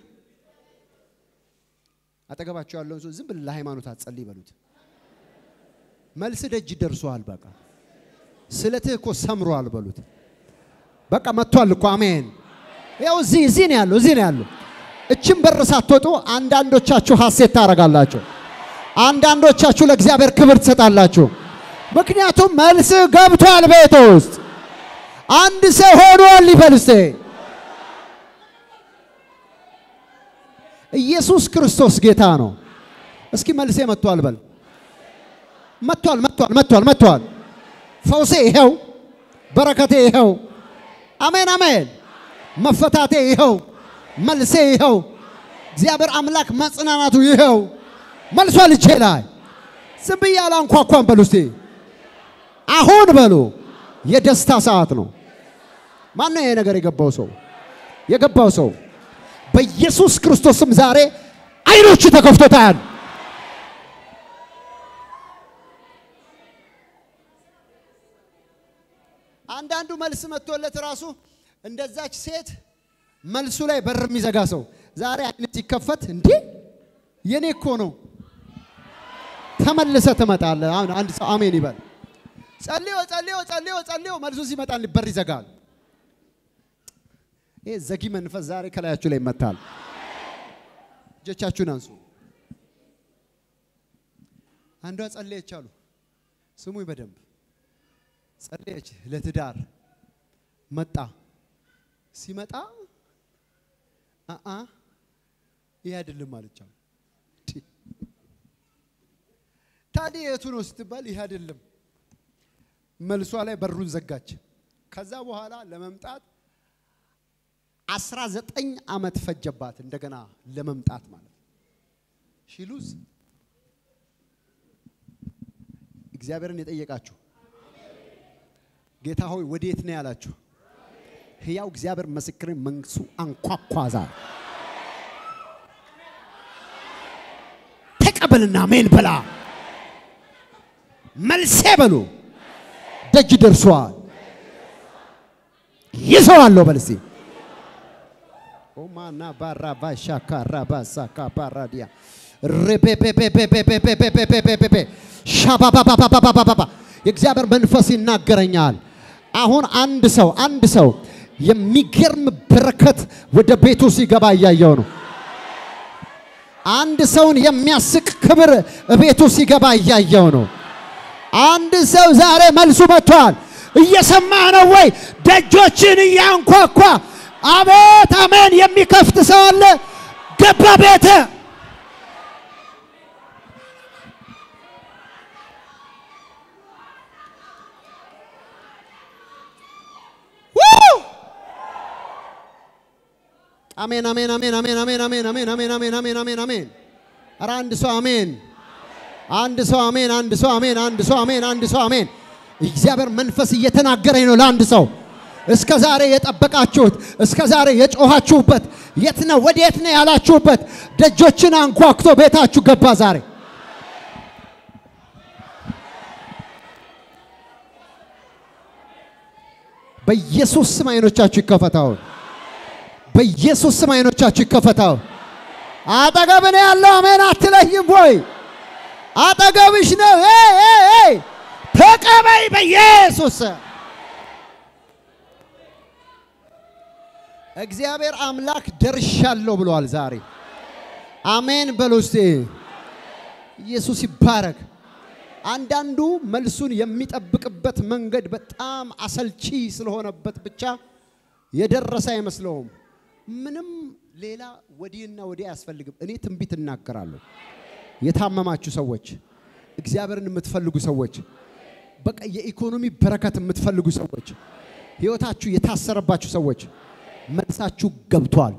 አጠገባቸው ያለውን ሰው ዝም ብለህ ለሃይማኖት አትጸልይ በሉት። መልስ ደጅ ደርሷል። በቃ ስለትህ እኮ ሰምሯል በሉት። በቃ መጥቷል እኮ አሜን። ያው እዚህ እዚህ ነው ያለው እዚህ ነው ያለው። እችን በር ሳትወጡ አንዳንዶቻችሁ ሐሴት ታደርጋላችሁ፣ አንዳንዶቻችሁ ለእግዚአብሔር ክብር ትሰጣላችሁ። ምክንያቱም መልስ ገብቷል ቤት ውስጥ አንድ ሰው ሆኗል ይበል እስቴ ኢየሱስ ክርስቶስ ጌታ ነው። እስኪ መልሴ መጥቷል በል። መጥቷል መጥቷል መጥቷል መጥቷል። ፈውሴ ይኸው፣ በረከቴ ይኸው። አሜን አሜን። መፈታቴ ይኸው፣ መልሴ ይኸው። እግዚአብሔር አምላክ መጽናናቱ ይኸው። መልሷል እጄ ላይ። ዝም ብዬ አላንኳኳም በሉ እስቲ። አሁን በሉ የደስታ ሰዓት ነው። ማን ነው ይሄ ነገር የገባው ሰው? የገባው ሰው በኢየሱስ ክርስቶስም ዛሬ አይኖቹ ተከፍቶ ታያል። አንዳንዱ መልስ መጥቶለት ራሱ እንደዛች ሴት መልሱ ላይ በር የሚዘጋ ሰው ዛሬ አይነት ሲከፈት እንዴ የኔ እኮ ነው ተመልሰ ትመጣለህ። አሁን አንድ ሰው አሜን ይበል። ጸልዮ ጸልዮ ጸልዮ ጸልዮ መልሱ ሲመጣ በር ይዘጋል። ይሄ ዘጊ መንፈስ ዛሬ ከላያችሁ ላይ ይመታል። እጆቻችሁን አንሱ። አንዷ ጸለየች አሉ። ስሙኝ በደንብ ጸለየች። ለትዳር መጣ። ሲመጣ አአ ይሄ አይደለም አለቻው። ታዲያ የቱ ነው ስትባል ይሄ አይደለም። መልሷ ላይ በሩን ዘጋች። ከዛ በኋላ ለመምጣት አስራ ዘጠኝ ዓመት ፈጀባት እንደገና ለመምጣት ማለት ነው። ሺሉዝ እግዚአብሔርን የጠየቃችሁ ጌታ ሆይ ወዴት ነው ያላችሁ? ሕያው እግዚአብሔር ምስክርን መንግሱ አንኳኳዛ ተቀበልና ሜን በላ መልሴ በሉ ደጅ ደርሷል። ይዘዋለሁ በል እስቲ ኦማና ባራ ባሻካ ራባሳ ካፓራዲያ ሬፔፔፔፔፔፔፔፔፔፔፔፔ ሻባባባባባባባ የእግዚአብሔር መንፈስ ይናገረኛል። አሁን አንድ ሰው አንድ ሰው የሚገርም በረከት ወደ ቤቱ ሲገባ እያየው ነው። አንድ ሰውን የሚያስቅ ክብር ቤቱ ሲገባ እያየው ነው። አንድ ሰው ዛሬ መልሱ መጥቷል። እየሰማ ነው ወይ? ደጆችን እያንኳኳ አቤት አሜን የሚከፍት ሰው አለ። ገባ ቤተ አሜን አሜን አሜን አሜን አሜን አሜን አሜን አሜን አሜን አሜን አሜን አሜን። ኧረ አንድ ሰው አሜን፣ አንድ ሰው አሜን፣ አንድ ሰው አሜን፣ አንድ ሰው አሜን፣ አንድ ሰው አሜን። እግዚአብሔር መንፈስ እየተናገረኝ ነው ለአንድ ሰው እስከ ዛሬ የጠበቃችሁት እስከ ዛሬ የጮኻችሁበት የት ነው ወዴት ነው ያላችሁበት ደጆችን አንኳኩቶ ቤታችሁ ገባ ዛሬ። በኢየሱስ ስም አይኖቻችሁ ይከፈታው። በኢየሱስ ስም አይኖቻችሁ ይከፈታው። አጠገብ ነው ያለው። አሜን አትለይም ወይ? አጠገብሽ ነው። ኤይ ኤይ ኤይ ተቀበይ በኢየሱስ ስም። እግዚአብሔር አምላክ ደርሻለሁ ብለዋል ዛሬ። አሜን በሉ እስቲ። ኢየሱስ ይባረክ። አንዳንዱ መልሱን የሚጠብቅበት መንገድ በጣም አሰልቺ ስለሆነበት ብቻ የደረሰ አይመስለውም። ምንም ሌላ ወዲህና ወዲህ አያስፈልግም። እኔ ትንቢት እናገራለሁ። የታመማችሁ ሰዎች፣ እግዚአብሔርን የምትፈልጉ ሰዎች፣ በቃ የኢኮኖሚ በረከት የምትፈልጉ ሰዎች፣ ህይወታችሁ የታሰረባችሁ ሰዎች መልሳችሁ ገብቷል።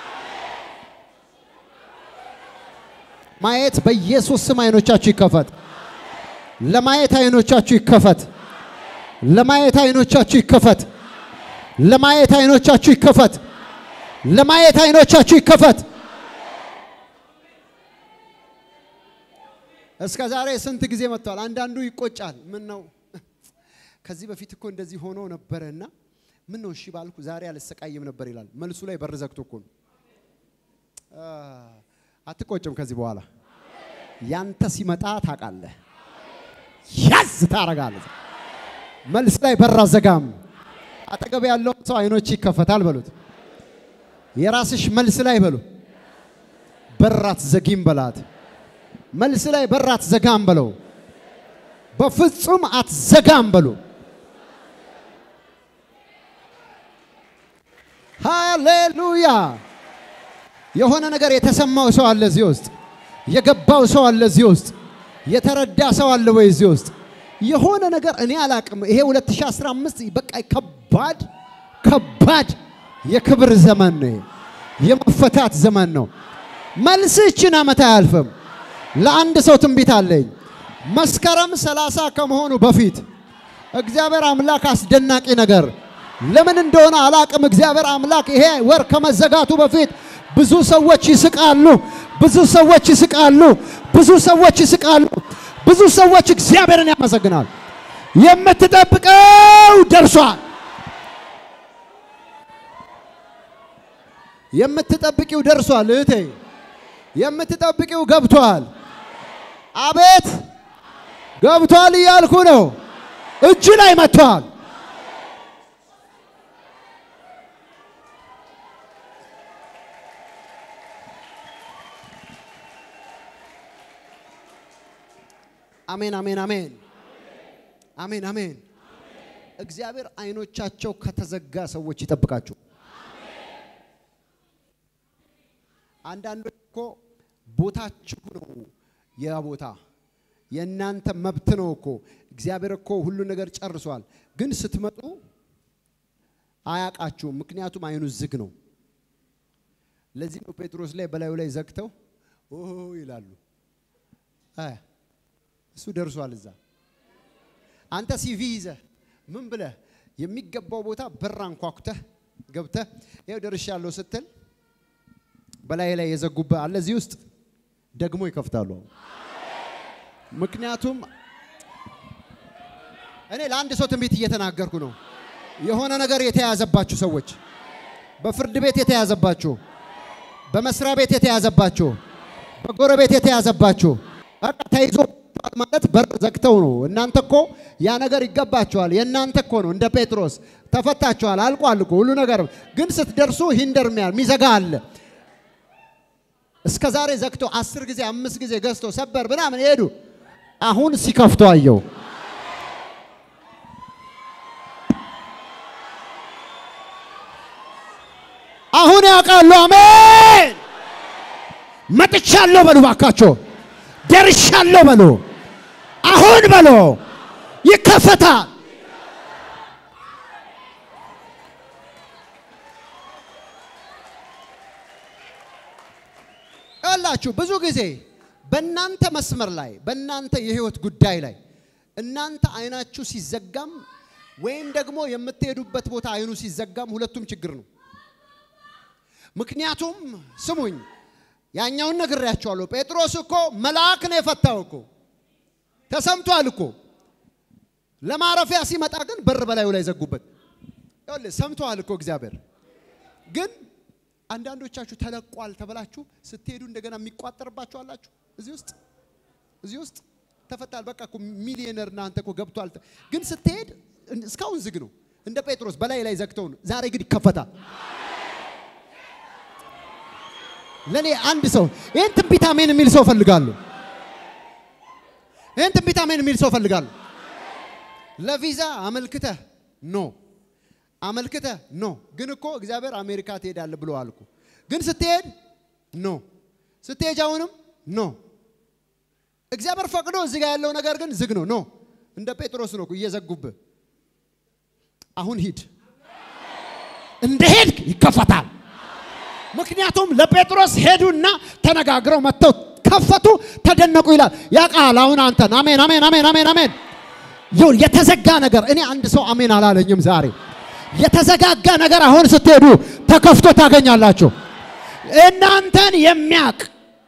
ማየት በኢየሱስ ስም አይኖቻችሁ ይከፈት። ለማየት አይኖቻችሁ ይከፈት። ለማየት አይኖቻችሁ ይከፈት። ለማየት አይኖቻችሁ ይከፈት። ለማየት አይኖቻችሁ ይከፈት። እስከ ዛሬ ስንት ጊዜ መጥቷል። አንዳንዱ ይቆጫል። ምን ነው ከዚህ በፊት እኮ እንደዚህ ሆኖ ነበረና ምን ነው እሺ ባልኩ ዛሬ አልሰቃይም ነበር ይላል። መልሱ ላይ በር ዘግቶ እኮ ነው። አትቆጭም። ከዚህ በኋላ ያንተ ሲመጣ ታውቃለህ፣ ያዝ ታረጋለህ። መልስ ላይ በር አዘጋም። አጠገብ ያለው ሰው አይኖች ይከፈታል በሉት። የራስሽ መልስ ላይ በሉ በር አትዘጊም በላት። መልስ ላይ በር አትዘጋም በለው። በፍጹም አትዘጋም በሉ። ሃሌሉያ! የሆነ ነገር የተሰማው ሰው አለ እዚህ ውስጥ፣ የገባው ሰው አለ እዚህ ውስጥ፣ የተረዳ ሰው አለ ወይ እዚህ ውስጥ? የሆነ ነገር እኔ አላቅም። ይሄ 2015 በቃ ከባድ ከባድ የክብር ዘመን ነው። የመፈታት ዘመን ነው። መልስ ይችን ዓመት አያልፍም። ለአንድ ሰው ትንቢት አለኝ። መስከረም 30 ከመሆኑ በፊት እግዚአብሔር አምላክ አስደናቂ ነገር ለምን እንደሆነ አላቅም። እግዚአብሔር አምላክ ይሄ ወር ከመዘጋቱ በፊት ብዙ ሰዎች ይስቃሉ፣ ብዙ ሰዎች ይስቃሉ፣ ብዙ ሰዎች ይስቃሉ፣ ብዙ ሰዎች እግዚአብሔርን ያመሰግናል። የምትጠብቀው ደርሷል። የምትጠብቂው ደርሷል እህቴ፣ የምትጠብቂው ገብቷል። አቤት ገብቷል እያልኩ ነው። እጅ ላይ መጥቷል። አሜን አሜን አሜን አሜን አሜን። እግዚአብሔር አይኖቻቸው ከተዘጋ ሰዎች ይጠብቃችሁ። አንዳንዶች እኮ ቦታችሁ ነው ያ ቦታ የእናንተ መብት ነው እኮ እግዚአብሔር እኮ ሁሉ ነገር ጨርሷል። ግን ስትመጡ አያቃችሁም፣ ምክንያቱም አይኑ ዝግ ነው። ለዚህ ነው ጴጥሮስ ላይ በላዩ ላይ ዘግተው ኦ ይላሉ። አይ እሱ ደርሷል እዛ። አንተ ሲቪ ይዘህ ምን ብለህ የሚገባው ቦታ በር አንኳኩተህ ገብተህ ይኸው ደርሻለሁ ስትል በላይ ላይ የዘጉብህ አለ እዚህ ውስጥ ደግሞ ይከፍታሉ። ምክንያቱም እኔ ለአንድ ሰው ትንቢት እየተናገርኩ ነው። የሆነ ነገር የተያዘባችሁ ሰዎች፣ በፍርድ ቤት የተያዘባችሁ፣ በመስሪያ ቤት የተያዘባችሁ፣ በጎረቤት የተያዘባችሁ በቃ ተይዞ ማለት በር ዘግተው ነው። እናንተ እኮ ያ ነገር ይገባችኋል፣ የእናንተ እኮ ነው። እንደ ጴጥሮስ ተፈታችኋል፣ አልቋል እኮ ሁሉ ነገር። ግን ስትደርሱ ሂንደር ሚያል ሚዘጋ አለ። እስከ ዛሬ ዘግቶ አስር ጊዜ አምስት ጊዜ ገዝቶ ሰበር ምናምን ሄዱ። አሁን ሲከፍቶ አየው። አሁን ያውቃሉ። አሜን። መጥቻለሁ በሉ ባካቸው፣ ደርሻለሁ በሉ፣ አሁን በሉ፣ ይከፈታል። ይኸውላችሁ ብዙ ጊዜ በእናንተ መስመር ላይ በእናንተ የህይወት ጉዳይ ላይ እናንተ አይናችሁ ሲዘጋም ወይም ደግሞ የምትሄዱበት ቦታ አይኑ ሲዘጋም ሁለቱም ችግር ነው። ምክንያቱም ስሙኝ፣ ያኛውን ነግሬያቸዋለሁ። ጴጥሮስ እኮ መልአክ ነው የፈታው እኮ ተሰምቷል እኮ። ለማረፊያ ሲመጣ ግን በር በላዩ ላይ ዘጉበት። ይኸውልህ ሰምተዋል እኮ እግዚአብሔር። ግን አንዳንዶቻችሁ ተለቋል ተብላችሁ ስትሄዱ እንደገና የሚቋጠርባችሁ አላችሁ። እዚህ ውስጥ እዚህ ውስጥ ተፈታል። በቃ እኮ ሚሊዮነር እናንተ እኮ ገብቷል። ግን ስትሄድ እስካሁን ዝግ ነው። እንደ ጴጥሮስ በላይ ላይ ዘግተው ነው። ዛሬ ግን ይከፈታል። ለኔ አንድ ሰው ይህን ትንቢት አሜን የሚል ሰው ፈልጋለሁ። ይህን ትንቢት አሜን የሚል ሰው ፈልጋለሁ። ለቪዛ አመልክተህ ኖ አመልክተህ ኖ። ግን እኮ እግዚአብሔር አሜሪካ ትሄዳለህ ብለዋል እኮ። ግን ስትሄድ ኖ ስትሄጅ አሁንም ኖ። እግዚአብሔር ፈቅዶ እዚህ ጋር ያለው ነገር ግን ዝግ ነው። ኖ እንደ ጴጥሮስ ነው እኮ እየዘጉብህ። አሁን ሂድ፣ እንደ ሄድክ ይከፈታል። ምክንያቱም ለጴጥሮስ ሄዱና ተነጋግረው መጥተው ከፈቱ፣ ተደነቁ ይላል። ያ ቃል አሁን አንተን አሜን፣ አሜን፣ አሜን፣ አሜን፣ አሜን። ይሁን የተዘጋ ነገር እኔ አንድ ሰው አሜን አላለኝም ዛሬ። የተዘጋጋ ነገር አሁን ስትሄዱ ተከፍቶ ታገኛላችሁ። እናንተን የሚያቅ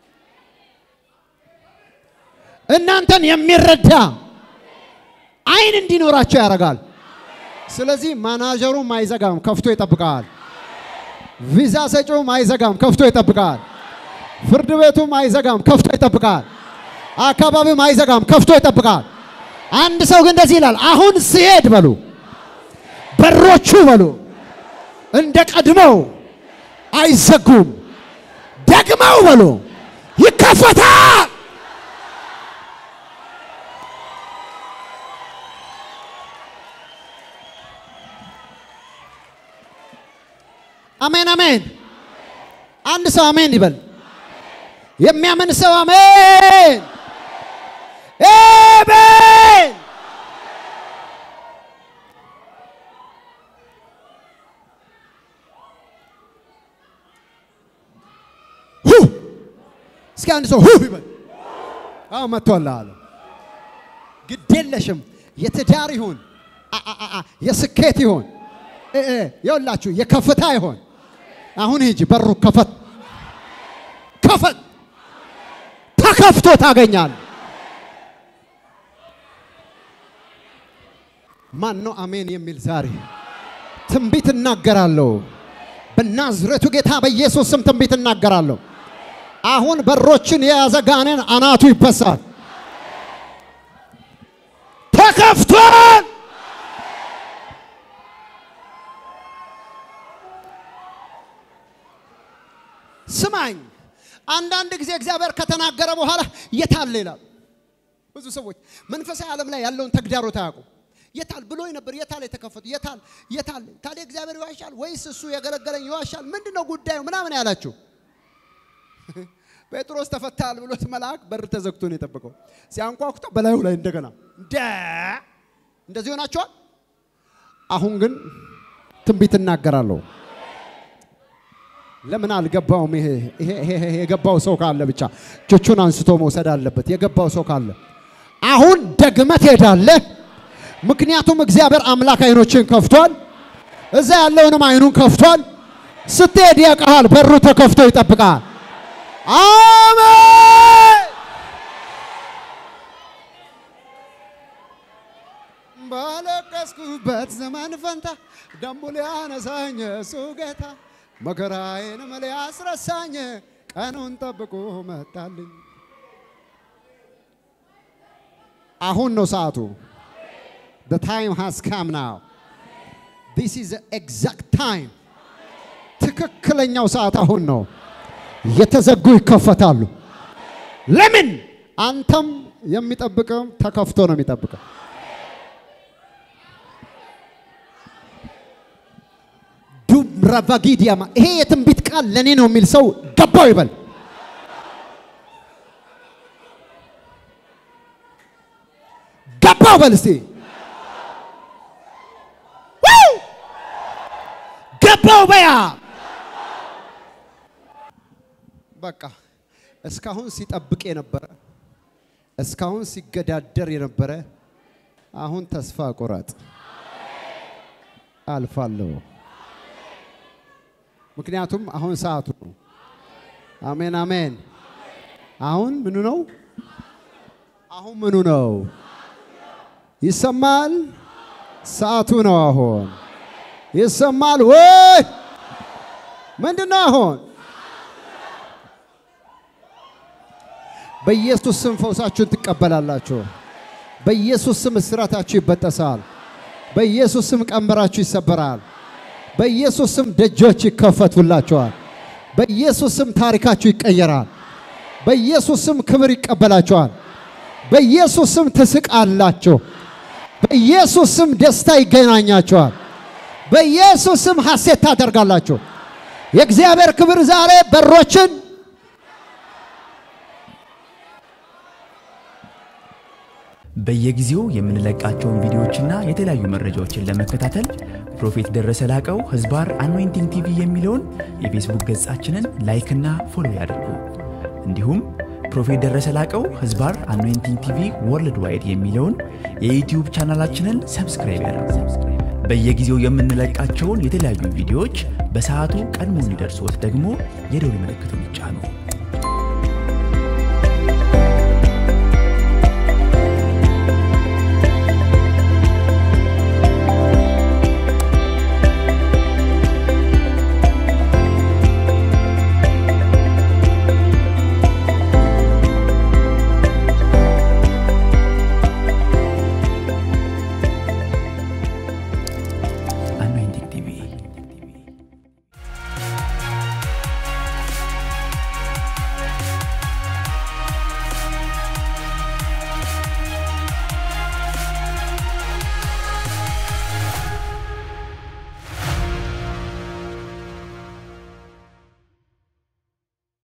እናንተን የሚረዳ አይን እንዲኖራቸው ያደርጋል። ስለዚህ ማናጀሩም አይዘጋም፣ ከፍቶ ይጠብቃል። ቪዛ ሰጪውም አይዘጋም፣ ከፍቶ ይጠብቃል። ፍርድ ቤቱም አይዘጋም፣ ከፍቶ ይጠብቃል። አካባቢውም አይዘጋም፣ ከፍቶ ይጠብቃል። አንድ ሰው ግን እንደዚህ ይላል፣ አሁን ሲሄድ በሉ በሮቹ በሉ እንደ ቀድሞው አይዘጉም፣ ደግመው በሉ ይከፈታል። አሜን አሜን። አንድ ሰው አሜን ይበል። የሚያምን ሰው አሜን አሜን። ሁ እስኪ አንድ ሰው ሁ ይበል። አዎ መጥቷል አለ። ግድ የለሽም የትዳር ይሁን አ- አ- አ- የስኬት ይሁን እ- እ፣ የውላችሁ የከፍታ ይሆን አሁን ሂጂ፣ በሩ ከፈት ከፈት ተከፍቶ ታገኛል። ማን ነው አሜን የሚል ዛሬ ትንቢት እናገራለሁ። በናዝሬቱ ጌታ በኢየሱስ ስም ትንቢት እናገራለሁ። አሁን በሮችን የያዘ ጋኔን አናቱ ይበሳል። ተከፍቷል። ስማኝ፣ አንዳንድ ጊዜ እግዚአብሔር ከተናገረ በኋላ የታለ ይላል። ብዙ ሰዎች መንፈሳዊ ዓለም ላይ ያለውን ተግዳሮት አያውቁም። የታል ብሎ ነበር። የታል የተከፈቱ የታል የታል? ታዲያ እግዚአብሔር ይዋሻል ወይስ እሱ የገለገለኝ ይዋሻል? ምንድን ነው ጉዳዩ ምናምን ያላችሁ ጴጥሮስ ተፈታል ብሎት መልአክ በር ተዘግቶ ነው የጠበቀው። ሲያንኳኩታ በላዩ ላይ እንደገና እንደ እንደዚህ ሆናችኋል። አሁን ግን ትንቢት እናገራለሁ። ለምን አልገባውም? ይሄ ይሄ ይሄ የገባው ሰው ካለ ብቻ እጆቹን አንስቶ መውሰድ አለበት። የገባው ሰው ካለ አሁን ደግመህ ትሄዳለህ። ምክንያቱም እግዚአብሔር አምላክ አይኖችን ከፍቷል። እዛ ያለውንም አይኑን ከፍቷል። ስትሄድ ያውቅሃል። በሩ ተከፍቶ ይጠብቃል። አሜን። ባለቀስኩበት ዘመን ፈንታ ደሞ ሊያነሳኝ እሱ ጌታ መከራዬንም ሊያስረሳኝ ቀኑን ጠብቆ መጣልኝ። አሁን ነው ሰዓቱ። The time has come now. This is the exact time. ትክክለኛው ሰዓት አሁን ነው። የተዘጉ ይከፈታሉ። ለምን? አንተም የሚጠብቅም ተከፍቶ ነው የሚጠብቀው። ዱምራቫጊዲያማ ይሄ የትንቢት ቃል ለእኔ ነው የሚል ሰው ገባው ይበል። ገባው በል እስቲ ዋው! ገባው በያ በቃ እስካሁን ሲጠብቅ የነበረ እስካሁን ሲገዳደር የነበረ አሁን ተስፋ ቁረጥ፣ አልፋለሁ። ምክንያቱም አሁን ሰዓቱ ነው። አሜን አሜን። አሁን ምኑ ነው? አሁን ምኑ ነው? ይሰማል። ሰዓቱ ነው። አሁን ይሰማል ወይ? ምንድን ነው አሁን? በኢየሱስ ስም ፈውሳችሁን ትቀበላላችሁ። በኢየሱስ ስም እስራታችሁ ይበጠሳል። በኢየሱስ ስም ቀንበራችሁ ይሰበራል። በኢየሱስ ስም ደጆች ይከፈቱላችኋል። በኢየሱስ ስም ታሪካችሁ ይቀየራል። በኢየሱስ ስም ክብር ይቀበላችኋል። በኢየሱስ ስም ትስቃላችሁ። በኢየሱስ ስም ደስታ ይገናኛችኋል። በኢየሱስ ስም ሐሴት ታደርጋላችሁ። የእግዚአብሔር ክብር ዛሬ በሮችን በየጊዜው የምንለቃቸውን ቪዲዮዎችና የተለያዩ መረጃዎችን ለመከታተል ፕሮፌት ደረሰ ላቀው ህዝባር አኖይንቲንግ ቲቪ የሚለውን የፌስቡክ ገጻችንን ላይክና ፎሎ ያድርጉ። እንዲሁም ፕሮፌት ደረሰ ላቀው ህዝባር አኖይንቲንግ ቲቪ ወርልድ ዋይድ የሚለውን የዩትዩብ ቻናላችንን ሰብስክራይብ ያድርጉ። በየጊዜው የምንለቃቸውን የተለያዩ ቪዲዮዎች በሰዓቱ ቀድሞ እንዲደርሶት ደግሞ የደውል ምልክቱን ይጫኑ።